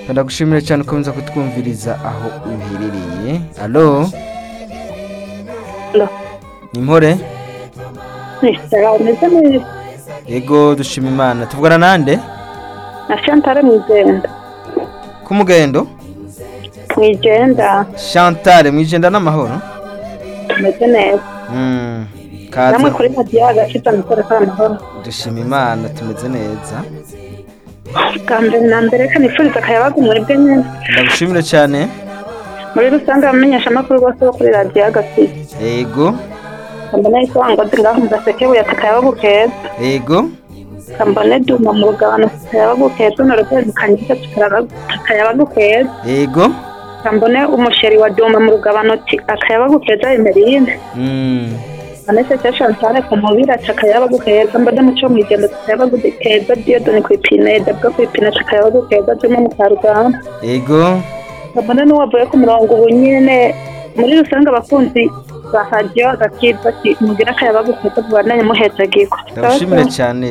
turagushimira cyane ukomeza kutwumviriza aho uherereye alo Alo. ni mpore Resitora umeze neza yego dushima imana tuvugana nande na Chantal Mwigenda ku mugendo Mwigenda shantare mwijenda n'amahoro tumeze neza Mm, namwe kaza kuri radiyo agaciro amikoro k'amahoro dushima imana tumeze neza bwa mbere na mbere reka nifuriza akayabaga umuribwe neza ndagushimira cyane muri rusange abamenyesha amakuru bose bo kuri radiyo agaciro yego kambone isonga ngaho mu gaseke buyatse akayabaga keza yego kambone duma mu rugabano akayabaga keza na rugezi kanyiza akayabaga keza yego kambone umusheri wa duma mu rugabano ti akayabaga keza emerine Mm, anese cya chantale ku mubiri aca akayabagu keza mbona muco mwigenda akayabagu keza diyodoni ku ipine dabwa ku ipine aca akayabagu keza arimo mukarugamba yego mbona n'uwavuye ku murongo ubu nyine muri rusange abakunzi ba radiyo agakirwa ati mugire akayabagu keza mubandanye muheza agikwa ndagushimira cyane